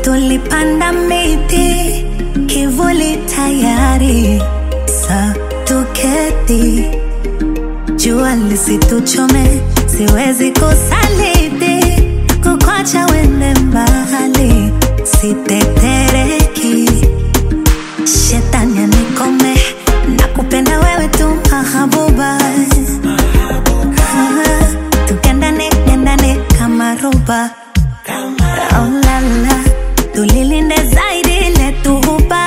tulipanda miti kivuli tayari sa tuketi jua lisituchome siwezi kusaliti kukwacha wende mbali sitetereki shetani anikome na kupenda wewe tu mahabuba Ah, tukendane kendane kama roba oh, la, la. tulilinde zaidi letuhuba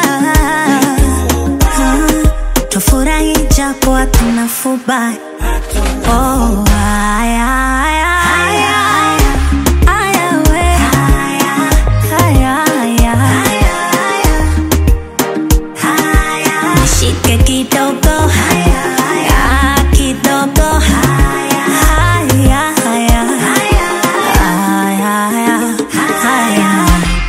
tufurahi japo hatuna fuba oh, aya, aya, aya, aya, we. Aya, aya. Nishike kidogo Ah, kidogo Aya, aya. Aya, aya.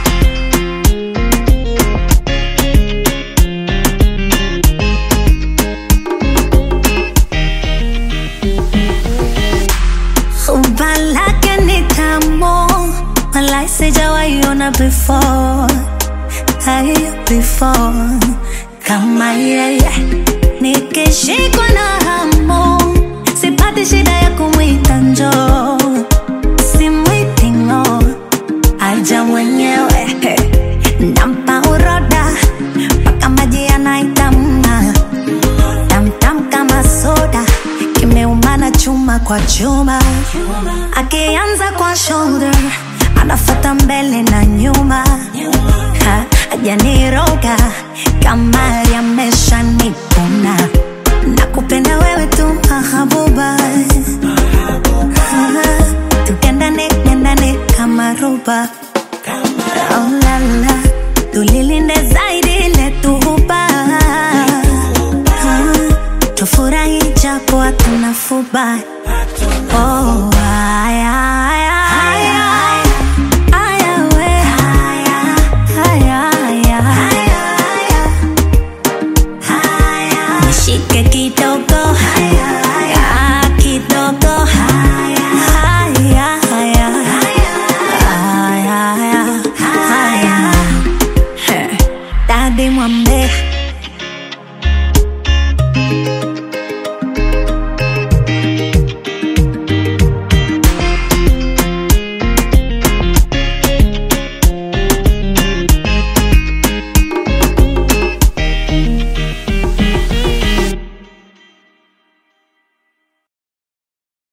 Umba lake ni tamu, walai sijawaiona before, hai before kama yeye. Nikishikwa na hamu, sipati shida ya kumwita njoo, simwiti ng'o, aja mwenyewe nampa uroda mpaka maji yanaitamna tamtam kama soda kimeumana chuma kwa chuma akianza kwa shoulder anafata mbele na nyuma Ha, ajaniroga kama yamesha nipuna na kupenda wewe tu mahabuba Ah, tukendane kendane kama roba oh, la, la. tulilinde zaidi letuhuba Ah, tufurahi japo hatuna fuba